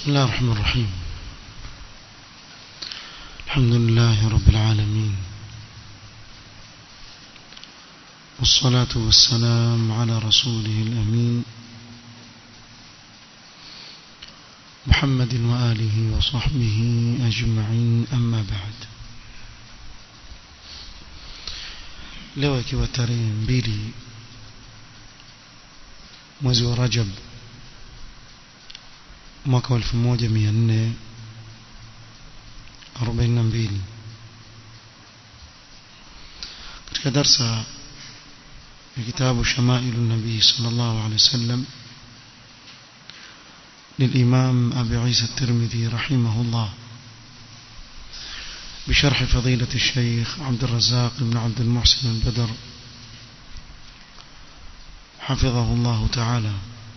بسم الله الرحمن الرحيم الحمد لله رب العالمين والصلاة والسلام على رسوله الأمين محمد وآله وصحبه أجمعين أما بعد leo ikiwa tarehe mbili mwezi wa Rajab mwaka wa 1442 katika darsa ya kitabu Shamailu Nabii sallallahu alaihi wasallam للإمام أبي عيسى الترمذي رحمه الله بشرح فضيلة الشيخ عبد الرزاق بن عبد المحسن البدر حفظه الله تعالى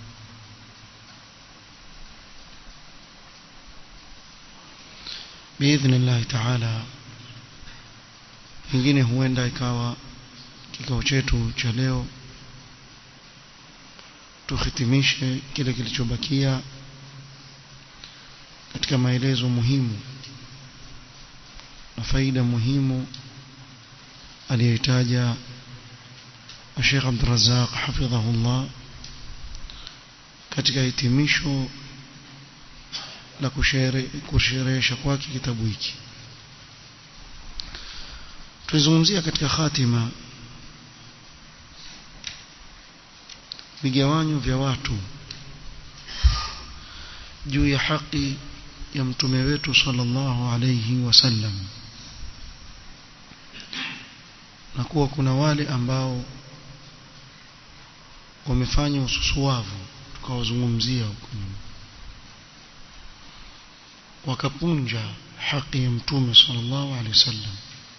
بإذن الله تعالى pengine huenda ikawa kikao chetu cha leo tuhitimishe kile kilichobakia katika maelezo muhimu na faida muhimu aliyoitaja Sheikh Abdul Razzaq hafidhahullah katika hitimisho la kusherehesha kwake kitabu hiki tulizungumzia katika khatima vigawanyo vya watu juu ya haki ya mtume wetu sallallahu alayhi wasallam na kuwa kuna wale ambao wamefanya ususuwavu tukawazungumzia huko wakapunja haki ya mtume sallallahu alaihi wasallam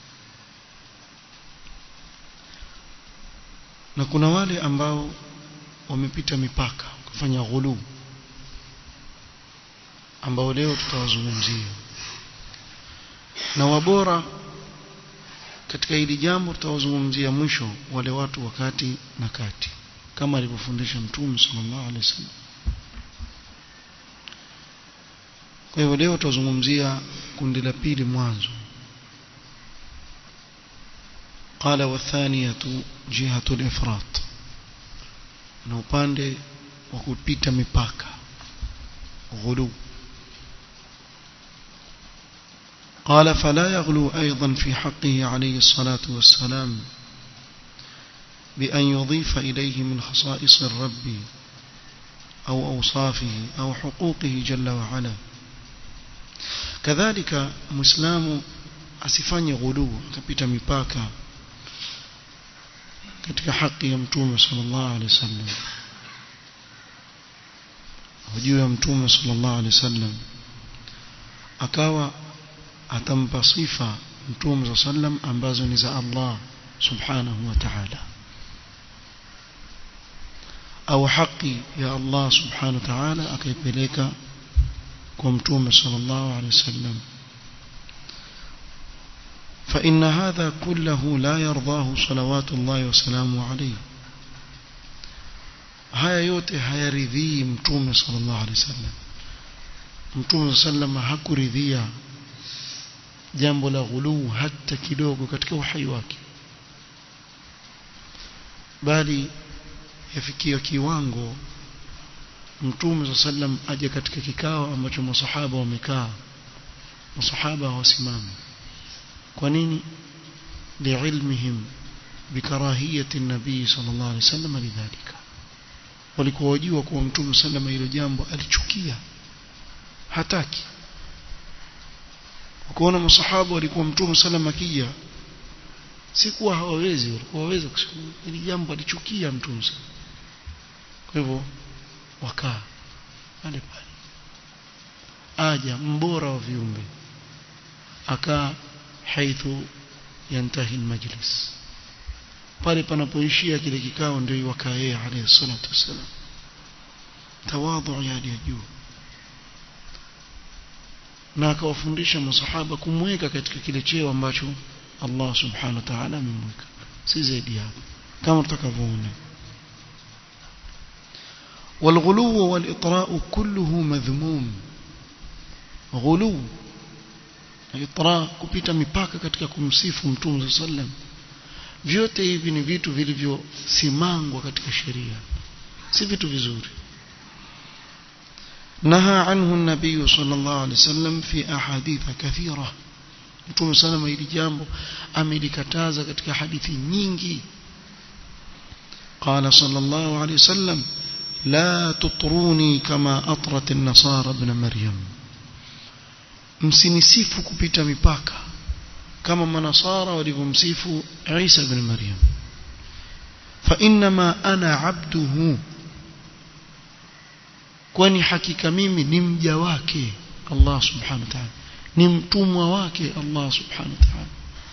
na kuna wale ambao wamepita mipaka kufanya ghulu ambao leo tutawazungumzia na wabora katika hili jambo tutawazungumzia mwisho wale watu wakati na kati kama alivyofundisha mtume sallallahu alaihi wasallam kwa hivyo leo tutazungumzia kundi la pili mwanzo قال والثانية جهة الإفراط na upande wa kupita mipaka ghulu قال فلا يغلو أيضا في حقه عليه الصلاة والسلام بأن يضيف إليه من خصائص الرب أو أوصافه أو حقوقه جل وعلا كذلك مسلم asifanye ghuluu akapita mipaka katika haki ya mtume sallallahu alaihi wasallam juu ya mtume sallallahu alaihi wasallam akawa atampa sifa mtume sallam ambazo ni za Allah subhanahu wa ta'ala au haki ya Allah subhanahu wa ta'ala akaipeleka kwa mtume sallallahu alaihi wasallam فإن هذا كله لا يرضاه صلوات الله وسلامه عليه haya yote hayaridhii mtume sallallahu alaihi wasallam mtume sallam hakuridhia jambo la ghuluu hata kidogo katika uhai wake bali yafikia kiwango mtume sallam aje katika kikao ambacho masahaba wamekaa masahaba hawasimami kwa nini liilmihim bikarahiyati nabii sallallahu alaihi wasallam lidhalika walikuwa wajua kuwa mtume sallam hilo jambo alichukia hataki ukaona masahaba walikuwa mtume sallam akija si kuwa hawawezi walikuwa waweza kusema hili jambo alichukia mtume sallam kwa hivyo wakaa pale pale aja mbora wa viumbe akaa haithu yantahi almajlis pale panapoishia kile kikao ndio wakaa yeye alayhi salatu wasalam tawadhu ya hali ya juu na akawafundisha masahaba kumweka katika kile cheo ambacho Allah subhanahu wa ta'ala amemweka si zaidi hapo kama tutakavyoona والغلو والإطراء كله مذموم ghulu itra kupita mipaka katika kumsifu mtume sallam vyote hivi ni vitu vilivyosimangwa katika sheria si vitu vizuri نهى عنه النبي صلى الله عليه وسلم في أحاديث كثيرة Mtume salama hili jambo amelikataza katika hadithi nyingi قال صلى الله عليه وسلم لا تطروني كما أطرت النصارى ابن مريم msinisifu kupita mipaka kama manasara walivyomsifu Isa ibn Maryam fa inma ana abduhu kwani hakika mimi ni mja wake Allah subhanahu wa ta'ala ni mtumwa wake Allah subhanahu wa ta'ala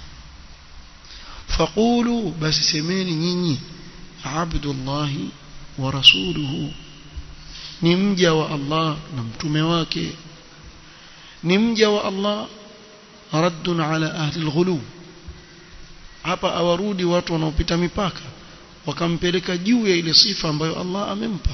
faqulu basi semeni nyinyi abdullahi wa rasuluhu ni mja wa Allah na mtume wake ni mja wa Allah raddun ala ahli alghulu hapa awarudi watu wanaopita mipaka wakampeleka juu ya ile sifa ambayo Allah amempa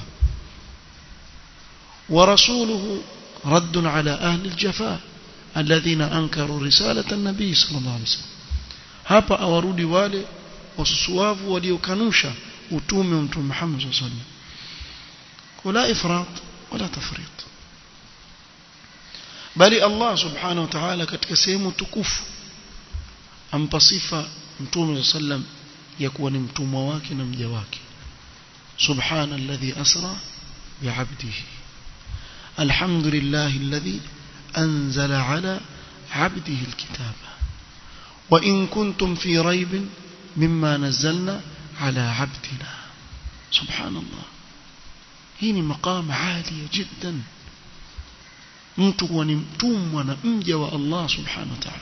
wa rasuluhu raddun ala ahli aljafa alladhina ankaru risalata an-nabi sallallahu alaihi wasallam hapa awarudi wale wasusuavu waliokanusha utume wa mtume Muhammad sallallahu alaihi wasallam wala ifrat wala tafrit bali Allah subhanahu wa ta'ala katika sehemu tukufu ampa sifa mtume sallam ya kuwa ni mtumwa wake na mja wake subhana alladhi asra bi'abdihi alhamdulillahi alladhi anzala ala 'abdihi alkitaba wa in kuntum fi raybin mimma nazzalna ala 'abdina subhanallah hii ni maqam 'ali jiddan mtu kuwa ni mtumwa na mja wa Allah subhanahu wa ta'ala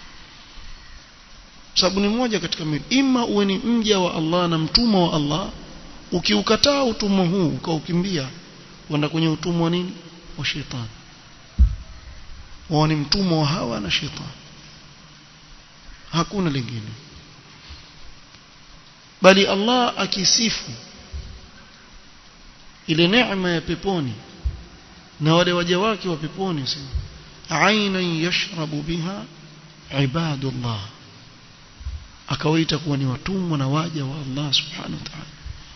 sababu ni moja katika mbili ima uwe ni mja wa Allah na mtumwa wa Allah ukiukataa utumwa huu ukaukimbia wenda kwenye utumwa wa nini wa shetani wao ni mtumwa wa hawa na shetani hakuna lingine bali Allah akisifu ile neema ya peponi na wale waja wake wa peponi ainan yashrabu biha ibadullah akawaita kuwa ni watumwa na waja wa Allah subhanahu wa ta'ala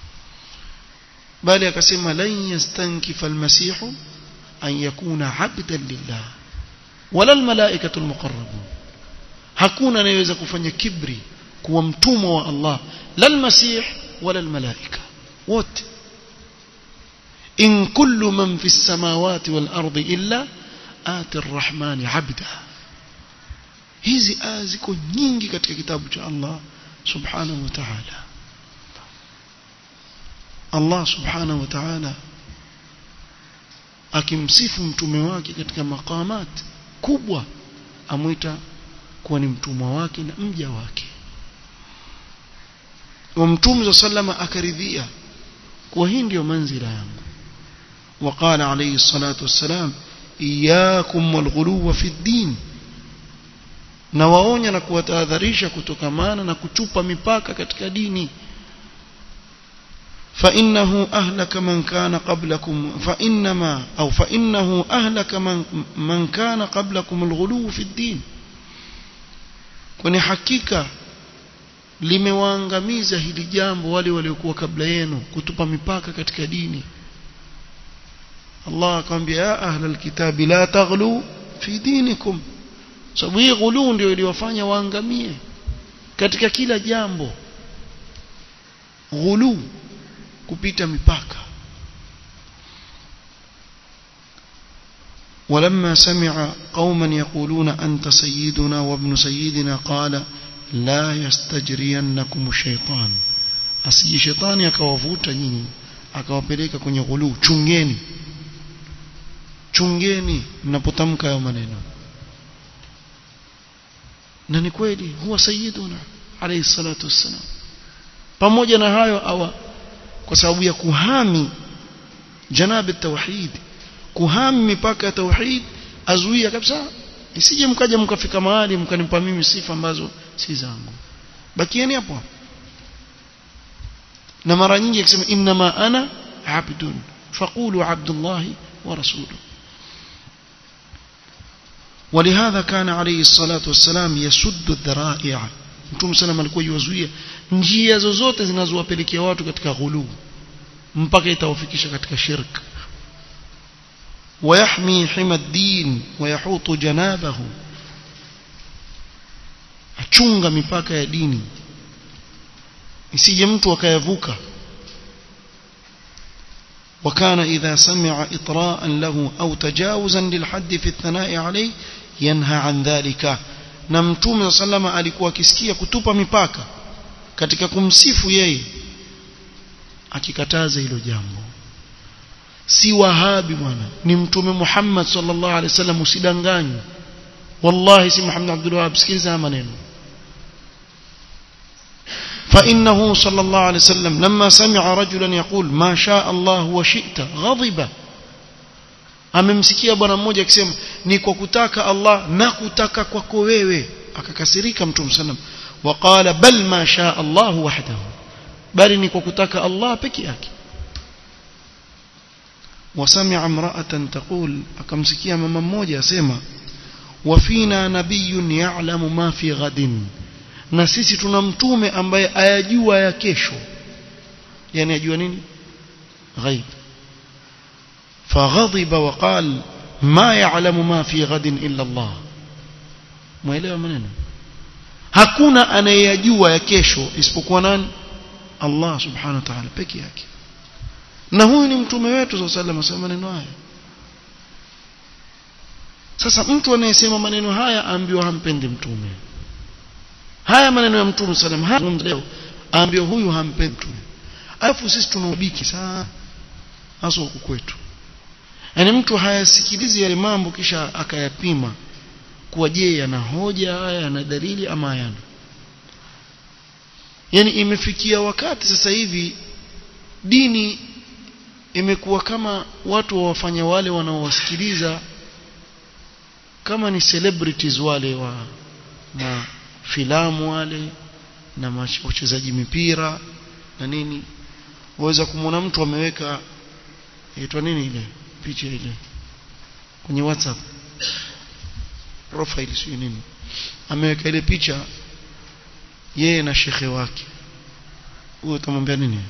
bali akasema lan yastankifa almasihu an yakuna abdan lillah wala almalaikatu almuqarrabun hakuna anayeweza kufanya kibri kuwa mtumwa wa Allah la almasih wala almalaika wote إن كل من في السماوات والأرض إلا آتي الرحمن عبدا hizi aya ziko nyingi katika kitabu cha Allah subhanahu wa ta'ala Allah subhanahu wa ta'ala akimsifu mtume wake katika maqamat kubwa amwita kuwa ni mtumwa wake na mja wake wa mtume sallama akaridhia kuwa hii ndio manzila yangu وقال عليه الصلاة والسلام إياكم والغلو في الدين na waonya na kuwatahadharisha kutokamana na kuchupa mipaka katika dini فإنه أهلك من كان قبلكم فإنما أو فإنه أهلك من, من كان قبلكم الغلو في الدين kwani hakika limewaangamiza hili jambo wale waliokuwa kabla yenu kutupa mipaka katika dini Allah akamwambia ya ahla alkitabi la taghlu fi dinikum sababu hii ghulu ndio iliyofanya waangamie katika kila jambo ghulu kupita mipaka ولما سمع قوما يقولون أنت سيدنا وابن سيدنا قال لا يستجرينكم الشيطان asije shetani akawavuta nyinyi akawapeleka kwenye ghulu chungeni chungeni mnapotamka hayo maneno na ni kweli huwa sayyiduna alayhi salatu wassalam pamoja na hayo awa kwa sababu ya kuhami janabi tauhid kuhami mipaka ya tauhid azuia kabisa isije mkaja mkafika mahali mkanipa mimi sifa ambazo si zangu bakieni hapo na mara nyingi akisema inma ana abdun faqulu abdullah wa rasuluhu ولهذا كان عليه الصلاة والسلام يسد الذرائع mtume sana alikuwa yuwazuia njia zozote zinazowapelekea watu katika ghuluu mpaka itawafikisha katika shirk ويحمي حمى الدين ويحوط جنابه achunga mipaka ya dini isije mtu akayavuka وكان إذا سمع إطراء له أو تجاوزا للحد في الثناء عليه ينهى عن ذلك na mtume sallama alikuwa akisikia kutupa mipaka katika kumsifu yeye akikataza hilo jambo si wahabi bwana ni mtume Muhammad sallallahu alaihi wasallam usidanganywe wallahi si Muhammad Abdul Wahhab sikiliza maneno فإنه صلى الله عليه وسلم لما سمع رجلا يقول ما شاء الله وشئت غضب amemsikia bwana mmoja akisema ni kwa kutaka Allah na kutaka kwako wewe akakasirika mtume sallam waqala bal ma shaa Allah wahdahu bali ni kwa kutaka Allah peke yake وسمع امرأة تقول akamsikia mama mmoja asema wafina nabiyyun ya'lamu ma fi ghadin na sisi tuna mtume ambaye ayajua ya kesho yani ajua nini ghaib فغضب وقال ما يعلم ما في غد إلا الله mwelewa maneno hakuna anayejua ya kesho isipokuwa nani Allah subhanahu wa ta'ala peke yake na huyu ni mtume wetu sallallahu alaihi wasallam maneno haya sasa mtu anayesema maneno haya aambiwa hampendi mtume haya maneno ya mtume sallam haya leo aambiwa huyu hampendi mtume alafu sisi tunaubiki sana hasa huku kwetu yani mtu hayasikilizi yale mambo kisha akayapima kuwa je yana hoja haya yana dalili ama hayana yani imefikia wakati sasa hivi dini imekuwa kama watu wawafanya wale wanaowasikiliza kama ni celebrities wale wa na filamu wale na wachezaji mipira na nini waweza kumwona mtu ameweka inaitwa nini ile picha ile kwenye WhatsApp profile sio nini ameweka ile picha yeye na shekhe wake huyo utamwambia nini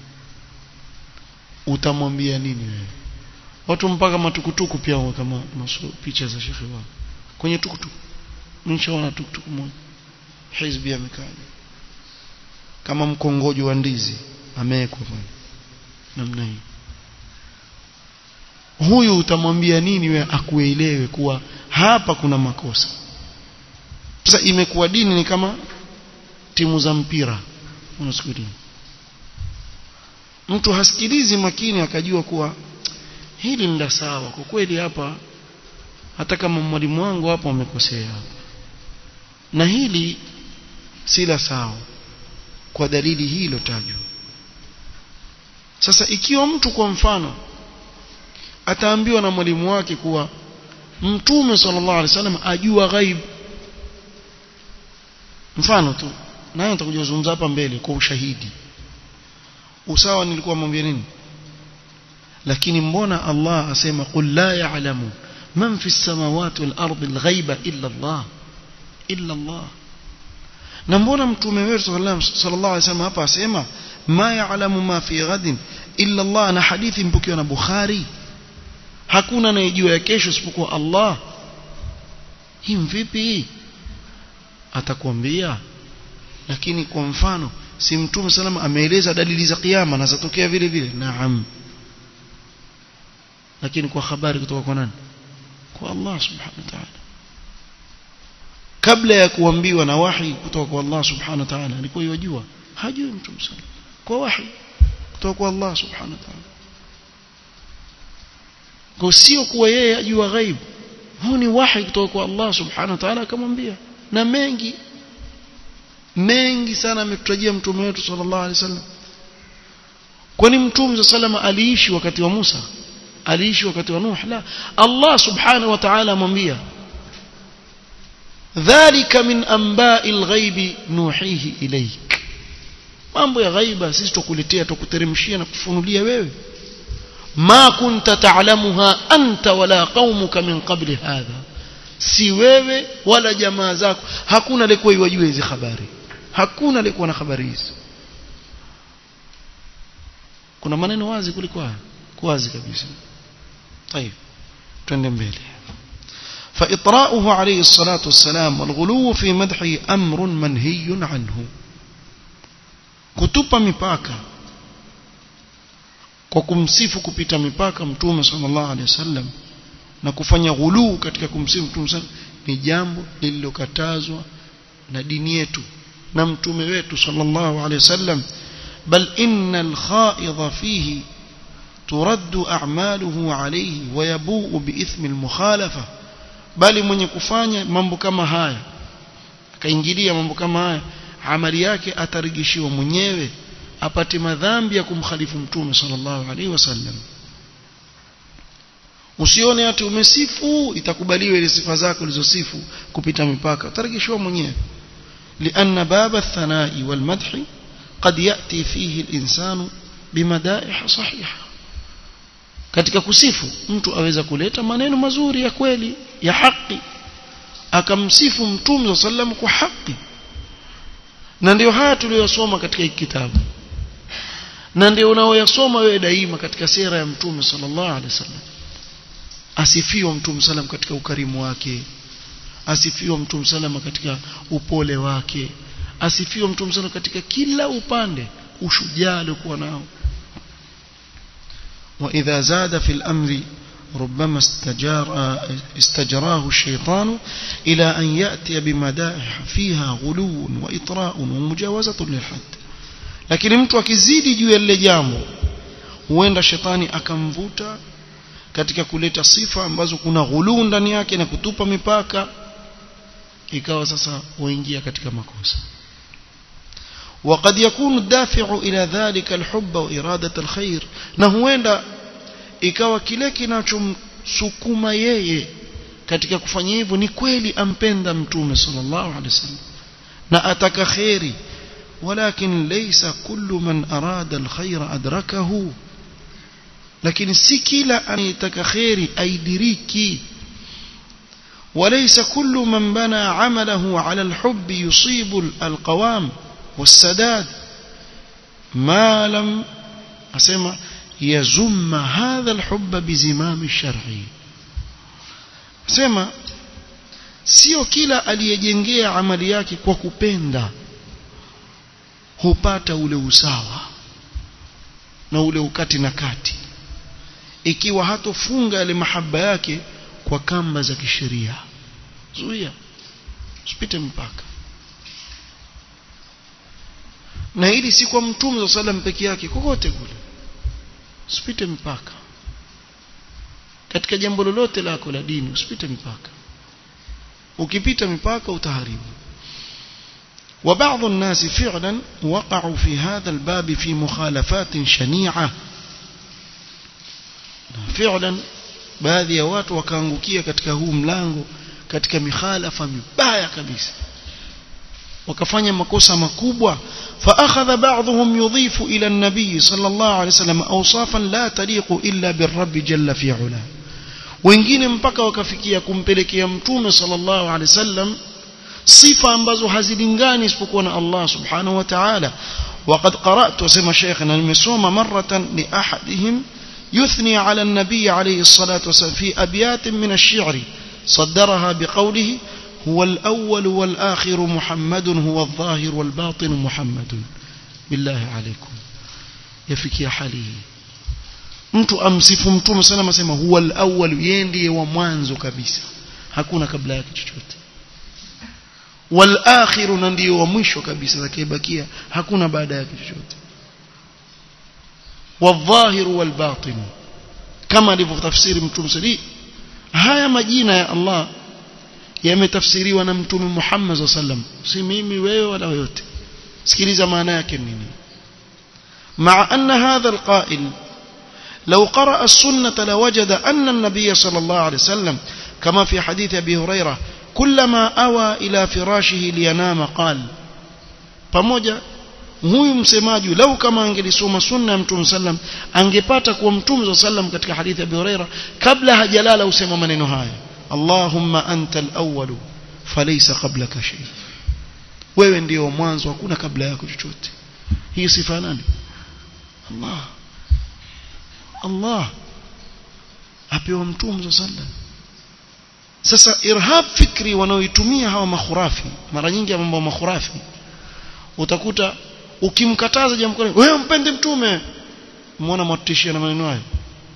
utamwambia nini wewe watu mpaka matukutuku pia waweka picha za shekhe wao kwenye tukutuku nishaona tukutuku moja hizbi amekaa kama mkongojo wa ndizi amewekwa namna hii huyu utamwambia nini we akuelewe kuwa hapa kuna makosa sasa imekuwa dini ni kama timu za mpira unasikia mtu hasikilizi makini akajua kuwa hili ni la sawa kwa kweli hapa hata kama mwalimu wangu hapo amekosea na hili si la sawa kwa dalili hii ilotajwa sasa ikiwa mtu kwa mfano ataambiwa na mwalimu wake kuwa mtume sallallahu alaihi wasallam ajua ghaib mfano tu nayo nitakuja kuzungumza hapa mbele kwa ushahidi usawa nilikuwa mwambie nini lakini mbona Allah asema qul la ya'lamu man fi samawati wal ardi al ghaiba illa Allah illa Allah na mbona mtume wetu sallallahu alaihi wasallam hapa asema ma ya'lamu ma fi ghadin illa Allah na hadithi mpokewa na Bukhari hakuna anayejua ya kesho isipokuwa Allah hii vipi hii atakwambia lakini kwa mfano si mtume salama ameeleza dalili za kiyama na zatokea vile vile naam lakini kwa habari kutoka kwa nani kwa Allah subhanahu wa ta'ala kabla ya kuambiwa na wahi kutoka kwa Allah subhanahu wa ta'ala alikuwa yajua hajui mtume salama kwa wahi kutoka kwa Allah subhanahu wa ta'ala kwa sio kuwa yeye ajua ghaib huu ni wahi kutoka kwa Allah subhanahu wa ta'ala akamwambia na mengi mengi sana ametutajia mtume wetu sallallahu alaihi wasallam kwani mtume sallallahu aliishi wakati wa Musa aliishi wakati wa Nuh la Allah subhanahu wa ta'ala amwambia dhalika min anba'i al-ghaibi nuhihi ilayk mambo ya ghaiba sisi tukuletea tukuteremshia na kufunulia wewe ma kunta ta'lamuha anta wala qaumuka min qabli hadha si wewe wala jamaa zako hakuna aliyekuwa yajua hizi habari hakuna aliyekuwa na habari hizi kuna maneno wazi kuliko haya wazi kabisa طيب twende mbele فإطراؤه عليه الصلاة والسلام والغلو في مدحه أمر منهي عنه kutupa mipaka kwa kumsifu kupita mipaka mtume sallallahu alaihi wasallam na kufanya ghuluu katika kumsifu mtume sallallahu ni jambo lililokatazwa na dini yetu na mtume wetu sallallahu alaihi wasallam bal innal khaidha fihi ترد أعماله عليه ويبوء بإثم المخالفة bali mwenye kufanya mambo kama haya akaingilia mambo kama haya amali yake atarigishiwa mwenyewe apate madhambi ya kumkhalifu mtume sallallahu alaihi wasallam usione ati umesifu itakubaliwa ile sifa zako ulizosifu kupita mipaka utarigishiwa mwenyewe لأن باب الثناء والمدح قد يأتي فيه الإنسان بمدائح صحيحة katika kusifu mtu aweza kuleta maneno mazuri ya kweli ya haki akamsifu mtume sallam kwa haki na ndio haya tuliyosoma katika hiki kitabu na ndio unaoyasoma wewe daima katika sera ya mtume sallallahu alaihi wasallam asifiwa mtume sallam katika ukarimu wake asifiwa mtume sallam katika upole wake asifiwa mtume sallam katika kila upande ushujaa aliokuwa nao وإذا زاد في الأمر ربما استجار استجراه الشيطان إلى أن يأتي بمدائح فيها غلو وإطراء ومجاوزة للحد lakini mtu akizidi juu ya lile jambo huenda shetani akamvuta katika kuleta sifa ambazo kuna ghuluu ndani yake na kutupa mipaka ikawa sasa waingia katika makosa وقد يكون الدافع إلى ذلك الحب وإرادة الخير na huenda ikawa kile kinachomsukuma yeye katika kufanya hivyo ni kweli ampenda mtume sallallahu alaihi wasallam na ataka khairi ولكن ليس كل من أراد الخير أدركه lakini si kila anayetaka khairi aidiriki وليس كل من بنى عمله على الحب يصيب القوام والسداد ما لم أسمع يزم هذا الحب بزمام الشرع سمع sio kila aliyejengea amali yake kwa kupenda hupata ule usawa na ule ukati na kati ikiwa hatofunga yale mahaba yake kwa kamba za kisheria zuia usipite mpaka na hili si kwa mtume wa sallam peke yake kokote kule usipite mpaka katika jambo lolote lako la dini usipite mpaka ukipita mipaka utaharibu وبعض الناس فعلا وقعوا في هذا الباب في مخالفات شنيعة فعلا baadhi ya watu wakaangukia katika huu mlango katika mikhalafa mibaya kabisa wakafanya makosa makubwa فأخذ بعضهم يضيف إلى النبي صلى الله عليه وسلم أوصافا لا تليق إلا بالرب جل في علاه wengine mpaka wakafikia kumpelekea mtume sallallahu alaihi wasallam sifa ambazo hazilingani isipokuwa na Allah subhanahu wa ta'ala وقد قرأت وسمى شيخنا المسوم مرة لأحدهم يثني على النبي عليه الصلاة والسلام في أبيات من الشعر صدرها بقوله هو الأول والآخر محمد هو الظاهر والباطن محمد بالله عليكم يفكي حاله mtu amsifu mtume sana asema huwa al-awwal yeye ndiye wa mwanzo kabisa hakuna kabla yake chochote wal akhir na ndiye wa mwisho kabisa zakibakia hakuna baada yake chochote wadh-dhahir wal batin kama alivyotafsiri mtume sali haya majina ya Allah yametafsiriwa na mtume Muhammad sallam si mimi wewe wala yote sikiliza maana yake nini مع أن هذا القائل لو قرأ السنة لوجد أن النبي صلى الله عليه وسلم كما في حديث أبي هريرة كلما أوى إلى فراشه لينام قال pamoja huyu msemaji lau kama angelisoma sunna ya mtume sallam angepata kuwa mtume sallam katika hadithi ya Abi Huraira kabla hajalala usema maneno haya Allahumma anta al-awwal falaysa qablaka shay wewe ndio mwanzo hakuna kabla yako chochote hii sifa nani Allah Allah apewa mtume sallallahu sasa irhab fikri wanaoitumia hawa makhurafi mara nyingi ya mambo makhurafi utakuta ukimkataza jambo kale wewe mpende mtume muona mwatishia na maneno hayo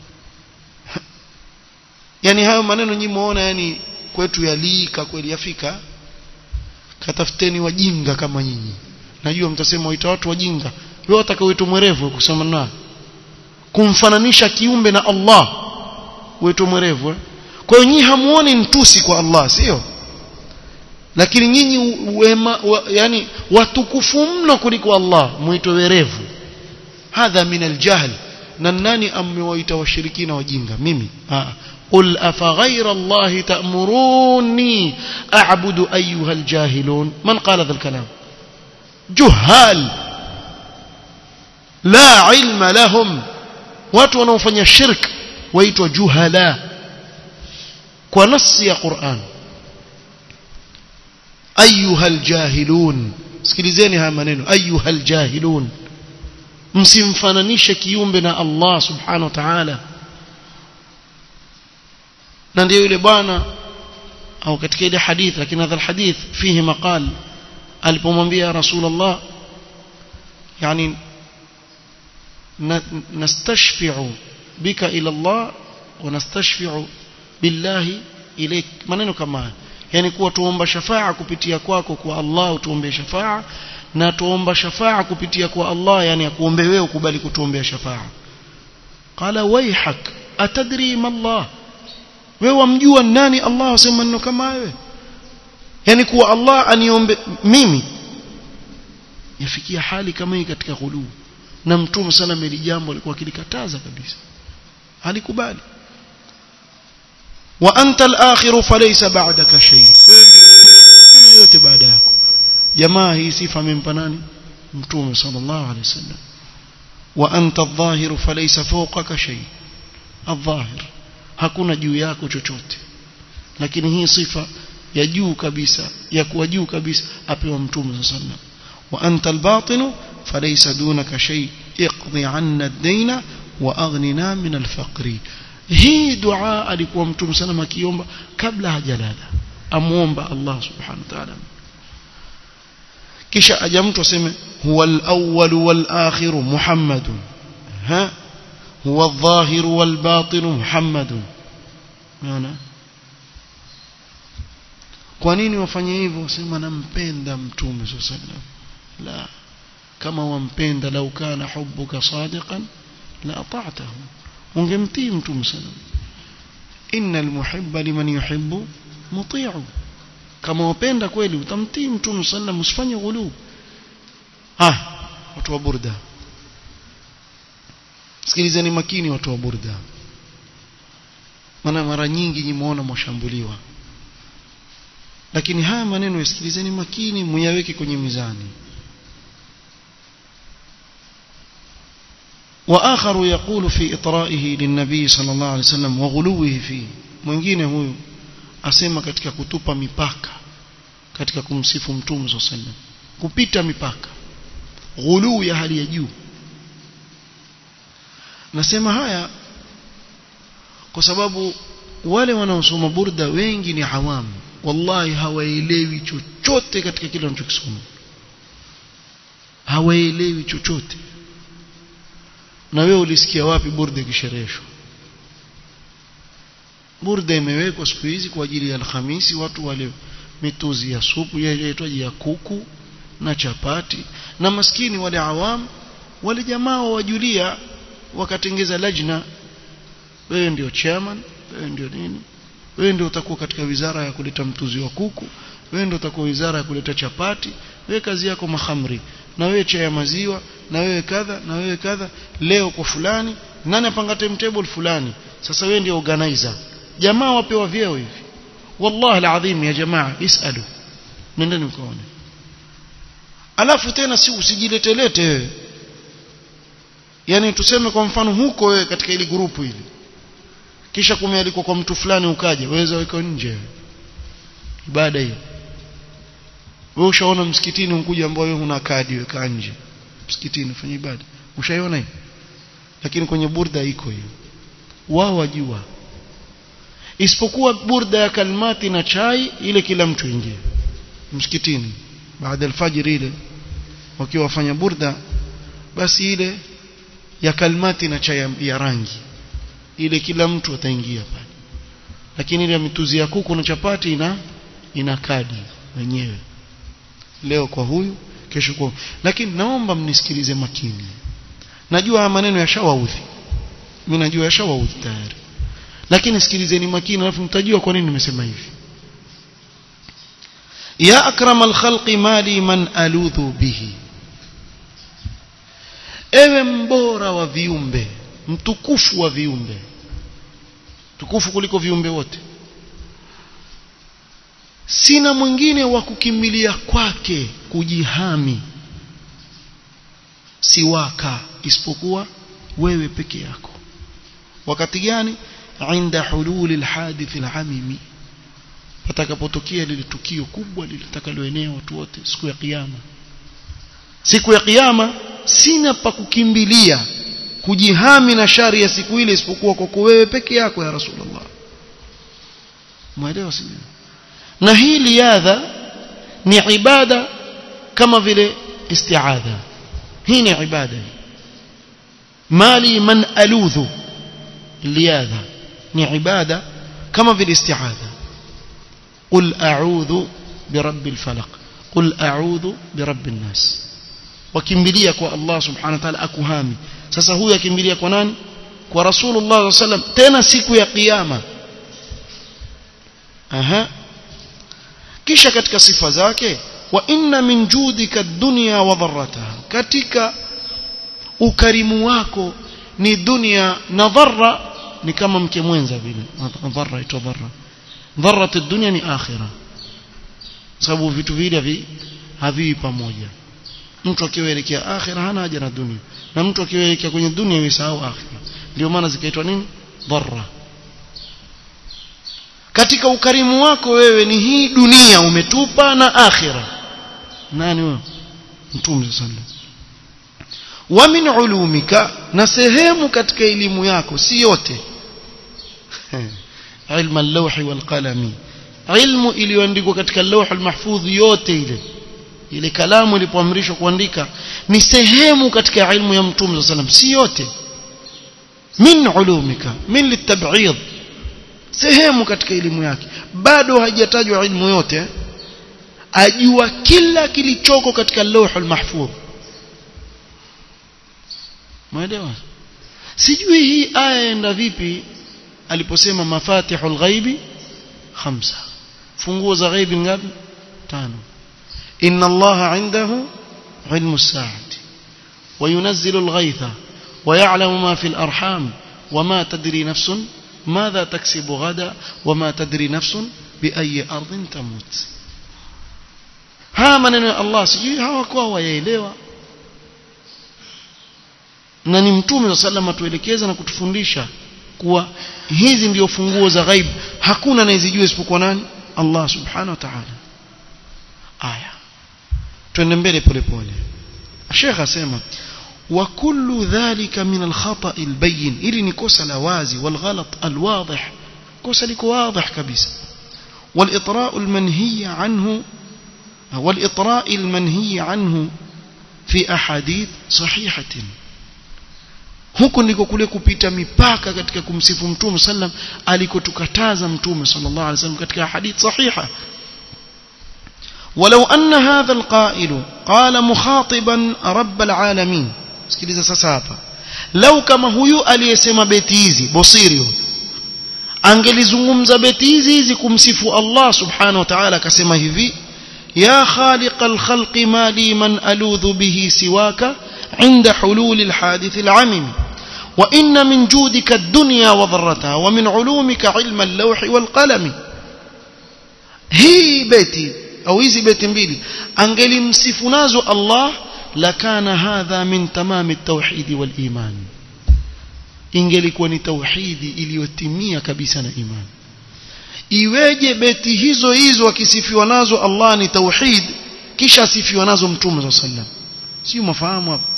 yani hayo maneno nyinyi muona yani kwetu yalika kweli yafika katafuteni wajinga kama nyinyi najua mtasema waita watu wajinga wewe utakaoitwa mwerevu kusema na kumfananisha kiumbe na Allah wetu mwerevu eh? kwa hiyo nyinyi hamuoni ntusi kwa Allah sio lakini nyinyi wema wa, yani watukufu mno kuliko Allah muitwe werevu hadha min aljahl na nani amewaita washirikina wajinga mimi ah قل أفغير الله تأمروني أعبد أيها الجاهلون من قال هذا الكلام جهال لا علم لهم watu wanaofanya shirk waitwa juhala kwa nasi ya Qur'an ayuhal jahilun sikilizeni haya maneno ayuhal jahilun msimfananishe kiumbe na Allah subhanahu wa ta'ala na ndio yule bwana au katika ile hadith lakini hadha alhadith fihi maqal alipomwambia rasulullah yani nastashfi'u bika ila Allah wa nastashfi'u billahi ilayk maneno kama yani kuwa tuomba shafaa kupitia kwako kwa Allah tuombe shafaa na tuomba shafaa kupitia kwa Allah yani akuombe wewe ukubali kutuombea shafaa qala wayhak atadri ma Allah wewe wamjua nani Allah asema maneno kama wewe yani kuwa Allah aniombe mimi yafikia hali kama hii katika ghuluu na mtume sana meli jambo alikuwa akilikataza kabisa alikubali wa anta al-akhir falaysa ba'daka shay kuna yote baada yako jamaa hii sifa amempa nani mtume sallallahu alaihi wasallam wa anta adh-dhahir falaysa fawqaka shay adh-dhahir hakuna juu yako chochote lakini hii sifa ya juu kabisa ya kuwa juu kabisa apewa mtume sallallahu alaihi wasallam wa anta al-batin فليس دونك شيء اقضي عنا الدين واغننا من الفقر hii dua alikuwa mtume sana akiomba kabla hajalala amuomba Allah subhanahu wa ta'ala kisha aja mtu aseme huwa al-awwal wal-akhir Muhammad ha huwa adh-dhahir wal-batin Muhammad unaona kwa nini wafanye hivyo sema nampenda mtume sallallahu alaihi wasallam la kama wampenda lau kana hubbuka sadiqan la ata'tahu ungemtii mtume sallam innal muhibba liman yuhibbu muti'u kama wapenda kweli utamtii mtume sallam usifanye ghulu ah watu wa burda sikilizeni makini watu wa burda maana mara nyingi nimeona mwashambuliwa lakini haya maneno yasikilizeni makini muyaweke kwenye mizani وآخر يقول في إطرائه للنبي صلى الله عليه وسلم وغلوه فيه mwingine huyu asema katika kutupa mipaka katika kumsifu mtume صلى الله عليه وسلم kupita mipaka ghuluu ya hali ya juu nasema haya kwa sababu wale wanaosoma burda wengi ni hawamu wallahi hawaelewi chochote katika kile wanachokisoma hawaelewi chochote na wewe ulisikia wapi burda ikishereheshwa burda imewekwa siku hizi kwa ajili ya alhamisi watu wale mituzi ya supu yaitwaje ya kuku na chapati na maskini wale awam wale jamaa wajulia wakatengeza lajna wewe ndio chairman wewe ndio nini wewe ndio utakuwa katika wizara ya kuleta mtuzi wa kuku wewe ndio utakuwa wizara ya kuleta chapati wewe kazi yako mahamri na wewe chai ya maziwa na wewe kadha na wewe kadha leo kwa fulani nani apanga timetable fulani sasa wewe ndio organizer jamaa wapewa vyeo hivi wallahi alazim ya jamaa isalu nendeni mkaone alafu tena si usijiletelete wewe yani tuseme kwa mfano huko wewe katika ili grupu hili kisha kumealikwa kwa mtu fulani ukaja waweza weka nje ibada hiyo wewe ushaona msikitini ukuja ambao wewe una kadi weka nje msikitini fanya ibada ushaiona hiyo lakini kwenye burda iko hiyo wao wajua isipokuwa burda ya kalmati na chai ile kila mtu ingie msikitini baada ya alfajiri ile wakiwa wafanya burda basi ile ya kalmati na chai ya rangi ile kila mtu ataingia pale lakini ile mituzi ya kuku na chapati ina ina kadi wenyewe leo kwa huyu kesho kwa lakini naomba mnisikilize makini najua haya maneno yashawaudhi mimi najua yashawaudhi tayari lakini sikilizeni makini alafu mtajua kwa nini nimesema hivi ya akram alkhalqi mali man aludhu bihi ewe mbora wa viumbe mtukufu wa viumbe tukufu kuliko viumbe wote sina mwingine wa kukimbilia kwake kujihami siwaka isipokuwa wewe peke yako wakati gani inda hululi alhadith alamimi patakapotokea lile tukio kubwa litakaloenea watu wote siku ya kiyama siku ya kiyama sina pa kukimbilia kujihami na shari ya siku ile isipokuwa kwa wewe peke yako ya rasulullah mwelewa sio na hii liadha ni ibada kama vile isti'adha hii ni ibada mali man aludhu liadha ni ibada kama vile isti'adha qul a'udhu birabbil falaq qul a'udhu birabbin nas wakimbilia kwa Allah subhanahu wa ta'ala akuhami sasa huyu akimbilia kwa nani kwa rasulullah sallam tena siku ya kiyama aha kisha katika sifa zake wa inna min judika dunya wa dharrataha katika ukarimu wako ni dunia na dharra ni kama mke mwenza vile dharra ito dharra dharrat dunya ni akhira sababu vitu vile haviwi pamoja mtu akielekea akhira hana haja na dunia na mtu akielekea kwenye dunia yusahau akhira ndio maana zikaitwa nini dharra katika ukarimu wako wewe ni hii dunia umetupa na akhira nani wewe mtume sallallahu wa min ulumika na sehemu katika elimu yako si yote ilmu al-lawhi wal qalami ilmu iliyoandikwa katika lawh al-mahfudh yote ile ile kalamu ilipoamrishwa kuandika ni sehemu katika ilmu ya mtume sallam si yote min ulumika min litab'id sehemu katika elimu yake bado haijatajwa ilmu yote ajua kila kilichoko katika lawhul mahfudh mwelewa sijui hii aya enda vipi aliposema mafatihul ghaibi khamsa funguo za ghaibi ngapi tano inna allaha indahu ilmu as-sa'ati وينزل الغيث ويعلم ما في الأرحام وما تدري نفس ماذا تكسب غدا وما تدري نفس بأي أرض تموت ها من الله سجي hawakuwa wayaelewa na ni mtume sallam atuelekeza na kutufundisha kuwa hizi ndio funguo za ghaib hakuna anayezijua isipokuwa nani Allah subhanahu wa ta'ala aya twende mbele polepole Sheikh asema wa kullu dhalika min al-khata' al-bayyin ili ni kosa la wazi wal ghalat al-wadih kosa liko wadih kabisa wal itra'u al-manhiy anhu wal itra'i al-manhiy anhu fi ahadith sahihatin huko ndiko kule kupita mipaka katika kumsifu mtume sallam alikotukataza mtume sallallahu alaihi wasallam katika hadith sahiha ولو أن هذا القائل قال مخاطبا رب العالمين sikiliza sasa hapa lau kama huyu aliyesema beti hizi bosiri angelizungumza beti hizi hizi kumsifu Allah subhanahu wa ta'ala akasema hivi ya khaliq al-khalq ma li man aludhu bihi siwaka عند حلول الحادث العمم وإن من جودك الدنيا وضرتها ومن علومك علم اللوح والقلم هي بيتي أو hizi beti mbili angelimsifu nazo Allah lakana hadha min tamam at-tauhid wal iman ingelikuwa ni tauhidi iliyotimia kabisa na imani iweje beti hizo hizo akisifiwa nazo Allah ni tauhid kisha asifiwa nazo mtume wa sallam sio mafahamu hapo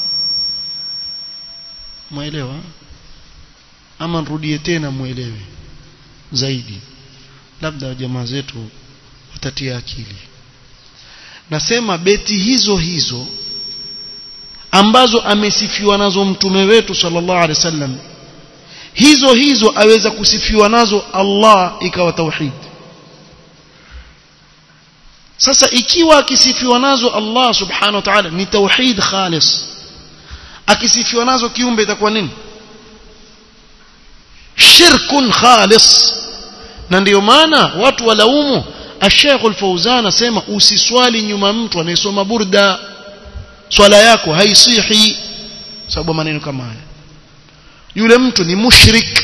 muelewa ama nirudie tena muelewe zaidi labda jamaa zetu watatia akili nasema beti hizo hizo ambazo amesifiwa nazo mtume wetu sallallahu alaihi wasallam hizo hizo aweza kusifiwa nazo Allah ikawa tauhid sasa ikiwa akisifiwa nazo Allah subhanahu wa ta'ala ni tauhid khalis akisifiwa nazo kiumbe itakuwa nini shirkun khalis na ndiyo maana watu walaumu Sheikh Al-Fauzan asema usiswali nyuma mtu anayesoma burda swala yako haisihi sababu maneno kama haya yule mtu ni mushrik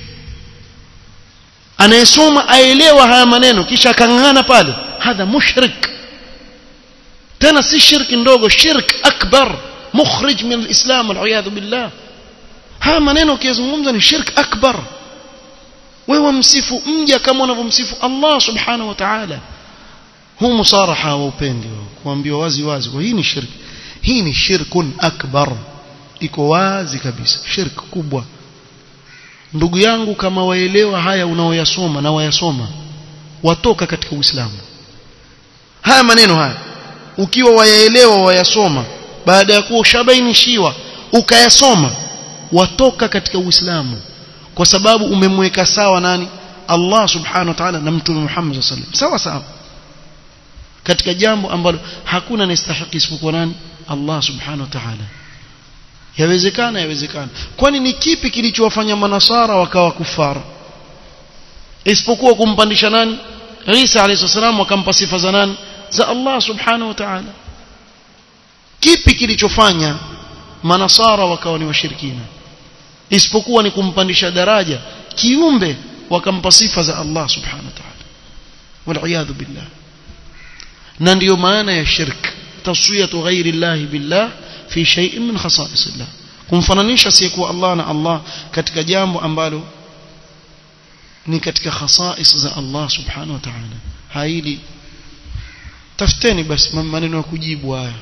anayesoma aelewa haya maneno kisha akang'ana pale hadha mushrik tena si shirki ndogo shirk akbar mukhrij min alislam waliyadhu billah haya maneno ukiyazungumza ni shirk akbar wewe msifu mja kama unavyomsifu Allah subhanahu wa ta'ala huu musaraha wa upendi kuambiwa wazi wazi kwa hii ni shirki hii ni shirkun akbar iko wazi kabisa shirk kubwa ndugu yangu kama waelewa haya unaoyasoma na wayasoma watoka katika Uislamu haya maneno haya ukiwa wayaelewa wayasoma baada ya kuwa ushabainishiwa ukayasoma watoka katika Uislamu kwa sababu umemweka sawa nani Allah subhanahu wa ta'ala na mtume Muhammad sallallahu alaihi wasallam sawa sawa katika jambo ambalo hakuna anastahili isipokuwa nani Allah subhanahu wa ta'ala yawezekana yawezekana kwani ni kipi kilichowafanya manasara wakawa kufara isipokuwa kumpandisha nani Isa alayhi salam wakampa sifa za nani za Allah subhanahu wa ta'ala kipi kilichofanya manasara wakawa ni washirikina isipokuwa ni kumpandisha daraja kiumbe wakampa sifa za Allah subhanahu wa ta'ala wal billah na ndiyo maana ya shirk taswiyatu ghairi Allah billah fi shay'in min khasa'is Allah kumfananisha asiyekuwa Allah na Allah katika jambo ambalo ni katika khasa'is za Allah subhanahu wa ta'ala haili tafuteni basi maneno ya kujibu haya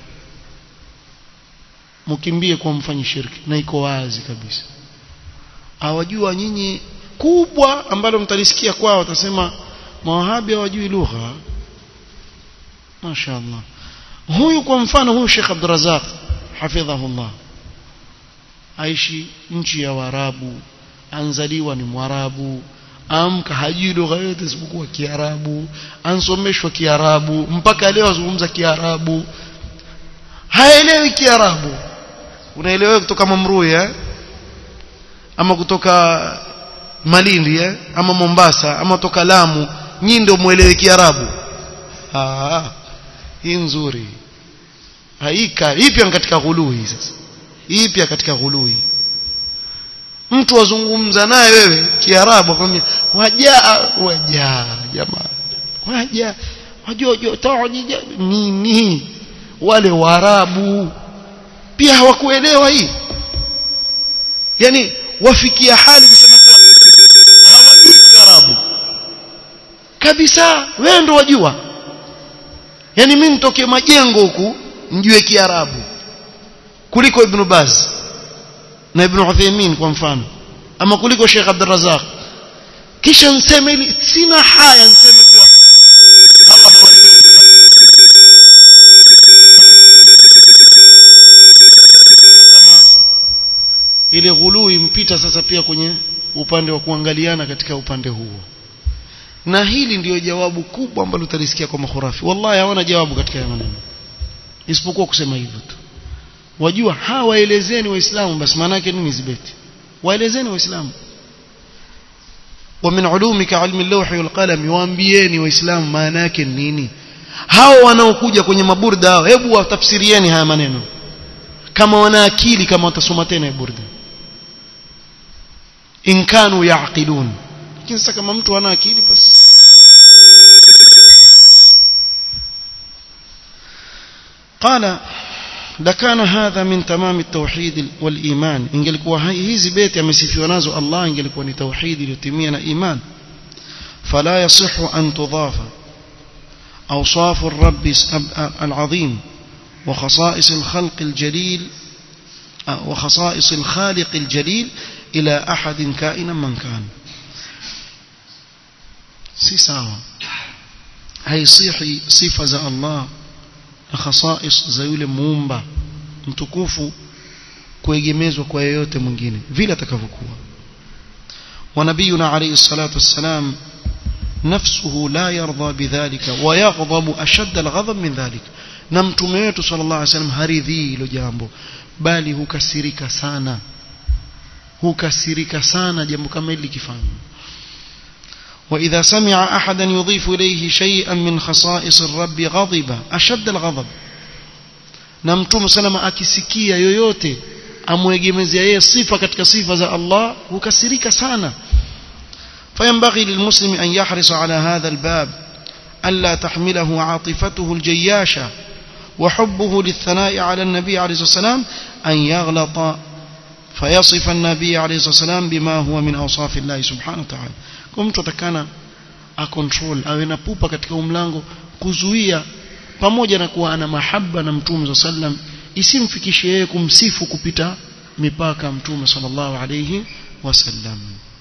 mkimbie kwa mfanyi shirki na iko wazi kabisa hawajua nyinyi kubwa ambalo mtalisikia kwao watasema mawahabi hawajui lugha mashaallah huyu kwa mfano huyu Sheikh Abdurrazzaq hafidhahullah aishi nchi ya Waarabu anzaliwa ni Mwarabu amka hajui lugha yote isipokuwa Kiarabu ansomeshwa Kiarabu mpaka leo azungumza Kiarabu haelewi Kiarabu unaelewa kutoka Mamrui eh ama kutoka Malindi eh ama Mombasa ama kutoka Lamu nyinyi ndio muelewe Kiarabu ah hii nzuri haika ipi katika ghului sasa ipi katika ghului mtu wazungumza naye wewe kiarabu akwambia wajaa wajaa jamaa waja wajojo tawaji nini wale waarabu pia hawakuelewa hii yani wafikia hali kusema kuwa hawajui kiarabu kabisa wewe ndo wajua yani mimi nitoke majengo huku mjue kiarabu kuliko ibn Baz na ibn Uthaymeen kwa mfano ama kuliko Sheikh Abdul Razzaq kisha nseme ili sina haya nseme kuwa hawa kama ile ghului mpita sasa pia kwenye upande wa kuangaliana katika upande huo na hili ndiyo jawabu kubwa ambalo utalisikia kwa makhurafi wallahi hawana jawabu katika haya maneno isipokuwa kusema hivyo tu wajua hawaelezeni waislamu basi maana yake nini zibeti waelezeni waislamu ومن علومك علم اللوح والقلم waambieni waislamu maana yake nini hao wanaokuja kwenye maburda hao hebu watafsirieni haya maneno kama wana akili kama watasoma tena burda in kanu yaqilun lakini sasa kama mtu hana akili basi قال لكان هذا من تمام التوحيد والإيمان ingelikuwa hizi beti amesifiwa nazo Allah ingelikuwa ni tauhid iliyotimia na iman فلا يصح أن تضاف أوصاف الرب العظيم وخصائص الخلق الجليل وخصائص الخالق الجليل إلى أحد كائنا من كان si sawa haisihi sifa za Allah na khasais za yule muumba mtukufu kuegemezwa kwa yeyote mwingine vile atakavyokuwa wa nabiyuna alayhi salatu wassalam nafsuhu la yarda bidhalika wa yaghdhabu ashadd alghadab min dhalik na mtume wetu sallallahu alayhi wasallam haridhi hilo jambo bali hukasirika sana hukasirika sana jambo kama hili likifanywa وإذا سمع أحدا يضيف إليه شيئا من خصائص الرب غضب أشد الغضب نمتم سلم akisikia yoyote amwegemezea yeye sifa katika sifa za Allah hukasirika sana فينبغي للمسلم أن يحرص على هذا الباب ألا تحمله عاطفته الجياشة وحبه للثناء على النبي عليه الصلاة والسلام أن يغلط فيصف النبي عليه الصلاة والسلام بما هو من أوصاف الله سبحانه وتعالى kwa mtu atakana acontrol awe na pupa katika umlango kuzuia pamoja na kuwa ana mahaba na mtume za sallam isimfikishe yeye kumsifu kupita mipaka mtume sallallahu alayhi wasallam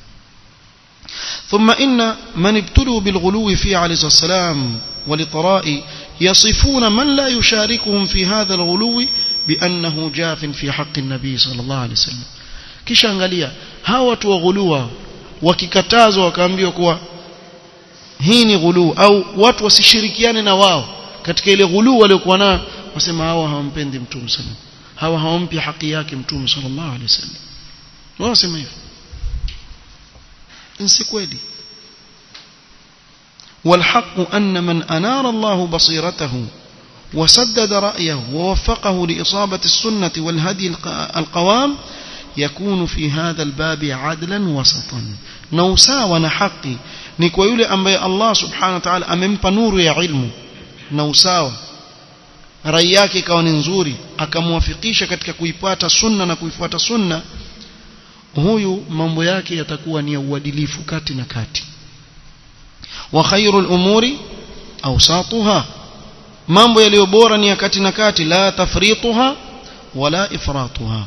ثم إن من ابتلوا بالغلو فيه عليه الصلاة والسلام والإطراء يصفون من لا يشاركهم في هذا الغلو بأنه جاف في حق النبي صلى الله عليه وسلم kisha angalia hawa watu wa ghulua wakikatazwa wakaambiwa kuwa hii ni ghuluu au watu wasishirikiane na wao katika ile ghuluu waliokuwa nayo wasema hawa hawampendi mtume sallam hawa hawampi haki yake mtume sallallahu alaihi wasallam wao wasema hivyo si kweli والحق أن من أنار الله بصيرته وسدد رأيه ووفقه لإصابة السنة والهدي القوام يكون في هذا الباب عدلا وسطا نوسا حقي ni kwa yule ambaye Allah subhanahu wa ta'ala amempa nuru ya ilmu na usawa rai yake ikawa ni nzuri akamwafikisha katika kuipata sunna na kuifuata sunna huyu mambo yake yatakuwa ni ya uadilifu kati na kati wa khairul umuri awsatuha mambo yaliyo bora ni ya kati na kati la tafrituha wala ifratuha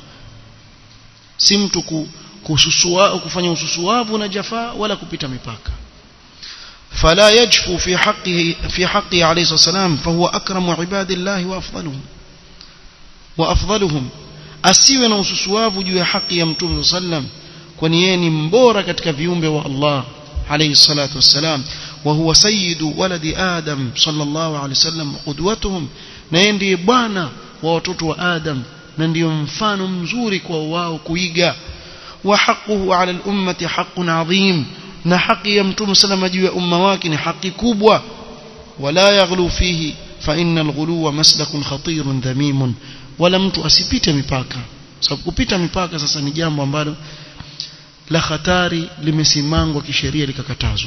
si mtu kususua kufanya ususuavu na jafaa wala kupita mipaka فلا يجفو في حقه في حقه عليه الصلاه والسلام فهو اكرم عباد الله وافضلهم وافضلهم asiwe na ususuavu juu ya haki ya mtume sallam kwani yeye ni mbora katika viumbe wa Allah alayhi salatu wassalam wa huwa sayyidu waladi adam sallallahu alayhi wasallam qudwatuhum na yeye ndiye bwana wa watoto wa adam na ndiyo mfano mzuri kwa wao kuiga wa haquhu ala al-ummati haqqun adhim na haki ya mtume salama juu ya umma wake ni haki kubwa wala yaghlu fihi fa innal ghuluwa maslakun khatirun dhamimun wala mtu asipite mipaka sababu kupita mipaka sasa ni jambo ambalo la hatari limesimangwa kisheria likakatazwa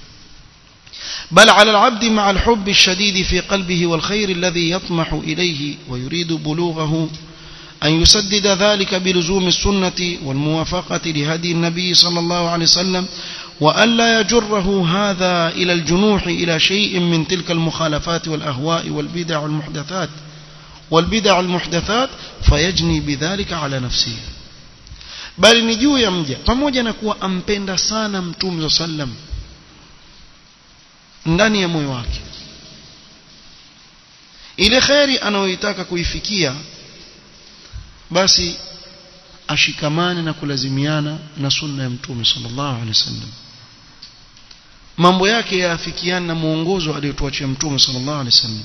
بل على العبد مع الحب الشديد في قلبه والخير الذي يطمح إليه ويريد بلوغه أن يسدد ذلك بلزوم السنة والموافقة لهدي النبي صلى الله عليه وسلم وألا يجره هذا إلى الجنوح إلى شيء من تلك المخالفات والأهواء والبدع والمحدثات والبدع المحدثات فيجني بذلك على نفسه bali ni juu ya mja pamoja na kuwa ampenda sana mtume za sallam ndani ya moyo wake ile kheri anayoitaka kuifikia basi ashikamane na kulazimiana na sunna ya mtume sallallahu alaihi wasallam mambo yake yaafikiana na muongozo aliyotuachia mtume sallallahu alaihi wasallam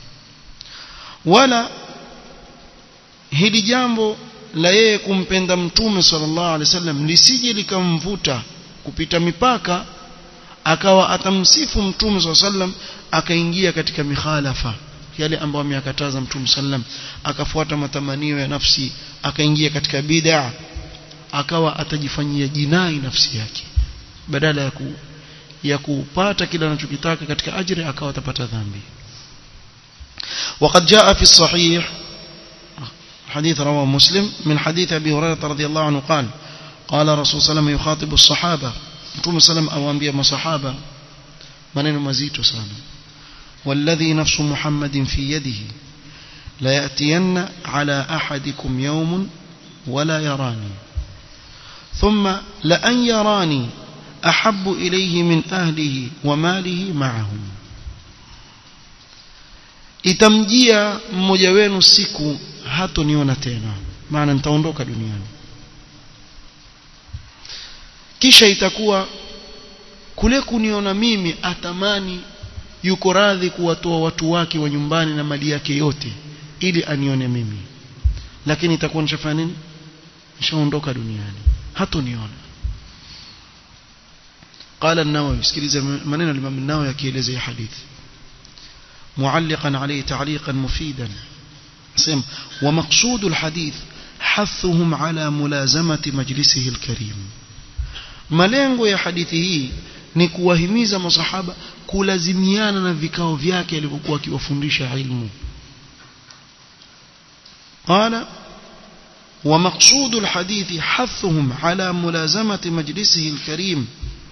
wala hili jambo la yeye kumpenda mtume sallallahu alaihi wasallam lisije likamvuta kupita mipaka akawa atamsifu mtume sallallahu alaihi wasallam akaingia katika mikhalafa yale ambayo ameyakataza mtume sallam akafuata matamanio ya nafsi akaingia katika bid'a akawa atajifanyia jinai nafsi yake badala ya ku, ya kupata kile anachokitaka katika ajira akawa atapata dhambi وقد جاء في الصحيح حديث رواه مسلم من حديث أبي هريرة رضي الله عنه قال قال رسول صلى الله عليه وسلم يخاطب الصحابة مtume salam awaambia masahaba maneno mazito sana والذي نفس محمد في يده لا يأتين على أحدكم يوم ولا يراني ثم لأن يراني أحب إليه من أهله وماله معهم itamjia mmoja wenu siku hatoniona tena maana nitaondoka duniani kisha itakuwa kule kuniona mimi atamani yuko radhi kuwatoa watu wake wa nyumbani na mali yake yote ili anione mimi lakini itakuwa nishafanya nini nishaondoka duniani hatoniona قال النووي اسكiliza maneno ya Imam an-Nawawi akielezea hadithi معلقا عليه تعليقا مفيدا سم ومقصود الحديث حثهم على ملازمة مجلسه الكريم malengo ya hadithi hii ni kuwahimiza masahaba kulazimiana na vikao vyake alivyokuwa akiwafundisha ilmu قال ومقصود الحديث حثهم على ملازمة مجلسه الكريم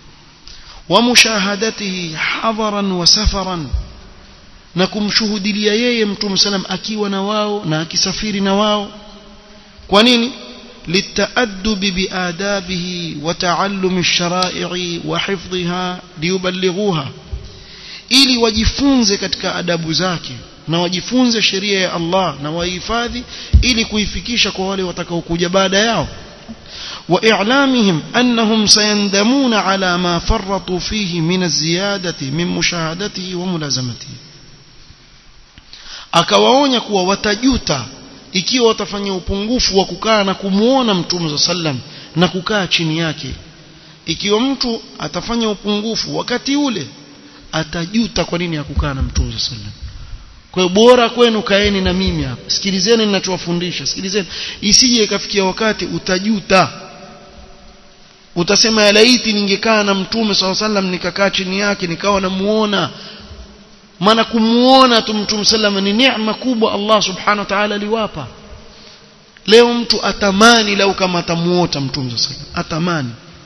ومشاهدته حضرا وسفرا na kumshuhudilia yeye mtume salam akiwa na wao na akisafiri na wao kwa nini للتأدب بآدابه وتعلم الشرائع وحفظها ليبلغوها ili wajifunze katika adabu zake na wajifunze sheria ya Allah na wahifadhi ili kuifikisha kwa wale watakaokuja baada yao وإعلامهم أنهم سيندمون على ما فرطوا فيه من الزيادة من مشاهدته وملازمته akawaonya kuwa watajuta ikiwa watafanya upungufu wa kukaa na kumuona mtume za sallam na kukaa chini yake ikiwa mtu atafanya upungufu wakati ule atajuta kwa nini hakukaa na mtume za sallam kwa hiyo bora kwenu kaeni na mimi hapa sikilizeni ninachowafundisha sikilizeni isije ikafikia wakati utajuta utasema ya laiti ningekaa na mtume swalla sallam nikakaa chini yake nikawa namuona maana kumuona tu mtume sallam ni neema kubwa Allah subhanahu wa ta'ala aliwapa leo mtu atamani lau kama atamuota mtume sallam atamani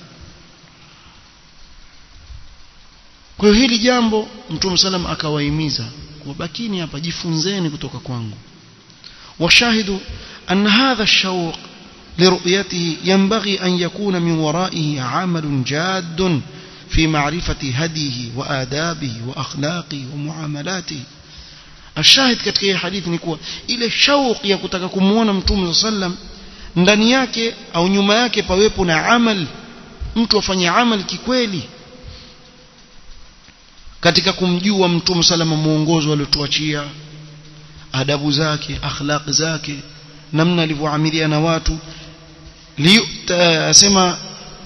kwa hiyo hili jambo mtume sallam akawahimiza wabakini hapa jifunzeni kutoka kwangu washahidu أن هذا الشوق لرؤيته ينبغي أن يكون من ورائه عمل جاد في معرفة هديه وآدابه وأخلاقه ومعاملاته الشاهد katika hii hadithi ni kuwa ile shauq ya kutaka kumuona mtume sallam ndani yake au nyuma yake pawepo na amal mtu afanye amal kikweli katika kumjua mtume salama muongozo aliotuachia adabu zake akhlaq zake namna alivyoamilia na watu asema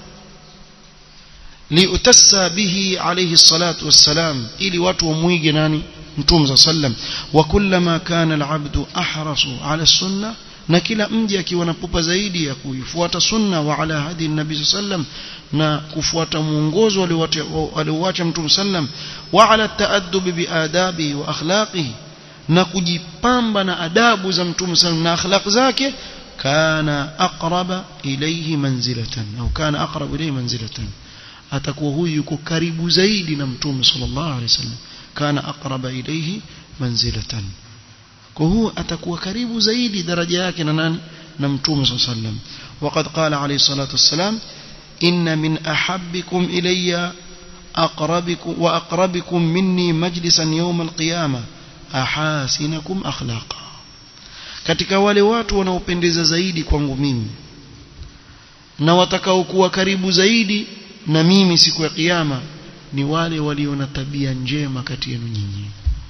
liutassa bihi alayhi salatu wassalam ili watu wamwige nani mtume sallam wa kullama kana alabdu ahrasu ala sunna na kila mji akiwa na pupa zaidi ya kuifuata sunna wa ala hadi nabii sallam na kufuata mwongozo alioacha mtume sallam wa ala taaddub biadabi wa akhlaqihi na kujipamba na adabu za mtume sallam na akhlaq zake kana aqraba ilayhi manzilatan au kana aqrab ilayhi manzilatan atakuwa huyu yuko karibu zaidi na mtume sallallahu alaihi wasallam kana aqraba ilayhi manzilatan kwa huo atakuwa karibu zaidi daraja yake na nani na mtume sallallahu alaihi wasallam وقد قال عليه الصلاة والسلام إن من أحبكم إلي أقربكم وأقربكم مني مجلسا يوم القيامة ahasinakum akhlaqa katika wale watu wanaopendeza zaidi kwangu mimi na watakaokuwa karibu zaidi na mimi siku ya kiyama ni wale walio na tabia njema kati yenu nyinyi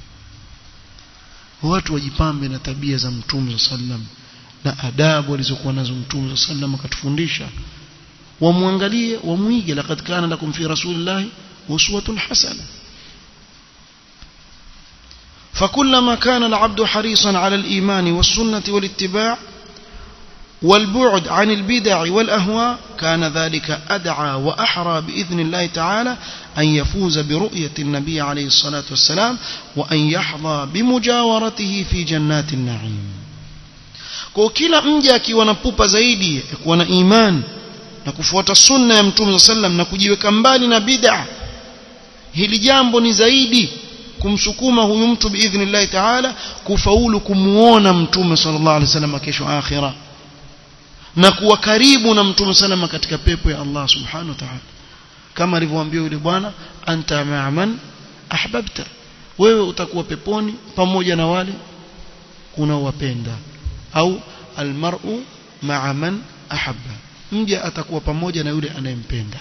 watu wajipambe na tabia za mtume sallam na adabu alizokuwa nazo mtume sallam akatufundisha wamwangalie wamwige laqad kana lakum fi rasulillahi uswatun hasana فكلما كان العبد حريصا على الإيمان والسنة والاتباع والبعد عن البدع والأهواء كان ذلك أدعى وأحرى بإذن الله تعالى أن يفوز برؤية النبي عليه الصلاة والسلام وأن يحظى بمجاورته في جنات النعيم kwa kila mja akiwa na pupa zaidi ya kuwa na iman na kufuata sunna ya mtume sallam na kujiweka mbali na bid'a hili jambo ni zaidi kumsukuma huyu mtu biidhnillahi taala kufaulu kumuona mtume sallallahu alaihi wasallam kesho akhira na kuwa karibu na mtume sallam katika pepo ya Allah subhanahu wa ta'ala kama alivyowaambia yule bwana anta ma'aman ahbabta wewe utakuwa peponi pamoja na wale unaowapenda au almar'u ma'a man ahabba mja atakuwa pamoja na yule anayempenda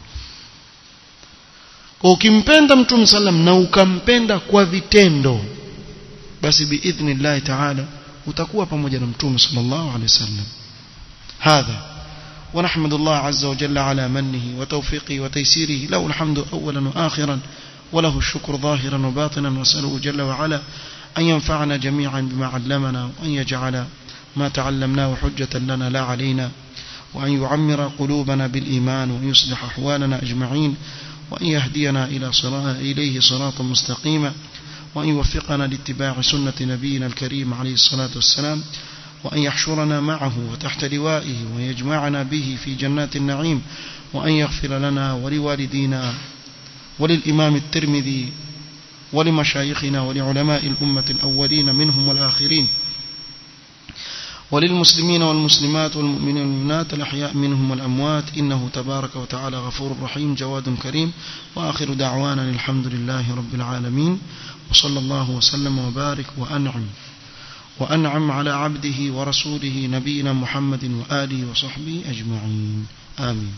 kwa ukimpenda mtume sallam na ukampenda kwa vitendo basi biidhnillah ta'ala utakuwa pamoja na mtume sallallahu alaihi wasallam hadha ونحمد الله عز وجل على منه وتوفيقه وتيسيره له الحمد أولا وآخرا وله الشكر ظاهرا وباطنا وسأله جل وعلا أن ينفعنا جميعا بما علمنا وأن يجعل ما تعلمناه حجة لنا لا علينا وأن يعمر قلوبنا بالإيمان وأن يصلح أحوالنا أجمعين وأن يهدينا إلى صراط إليه صراطا مستقيما وأن يوفقنا لاتباع سنة نبينا الكريم عليه الصلاة والسلام وأن يحشرنا معه وتحت لوائه ويجمعنا به في جنات النعيم وأن يغفر لنا ولوالدينا وللإمام الترمذي ولمشايخنا ولعلماء الأمة الأولين منهم والآخرين وللمسلمين والمسلمات والمؤمنين والمؤمنات الأحياء منهم والأموات إنه تبارك وتعالى غفور رحيم جواد كريم وآخر دعوانا الحمد لله رب العالمين وصلى الله وسلم وبارك وأنعم وأنعم على عبده ورسوله نبينا محمد وآله وصحبه أجمعين آمين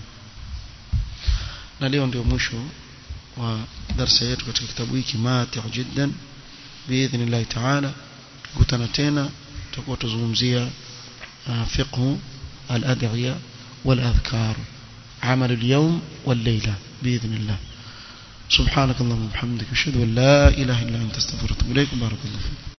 na leo ndio mwisho wa darasa yetu katika kitabu hiki mati jiddan biidhnillahi taala tukutana tena tutakuwa tuzungumzia fiqhu al-ad'iya wal-adhkar amal al-yawm wal-layla biidhnillah سبحانك اللهم وبحمدك اشهد ان لا اله الا انت استغفرك واتوب اليك بارك الله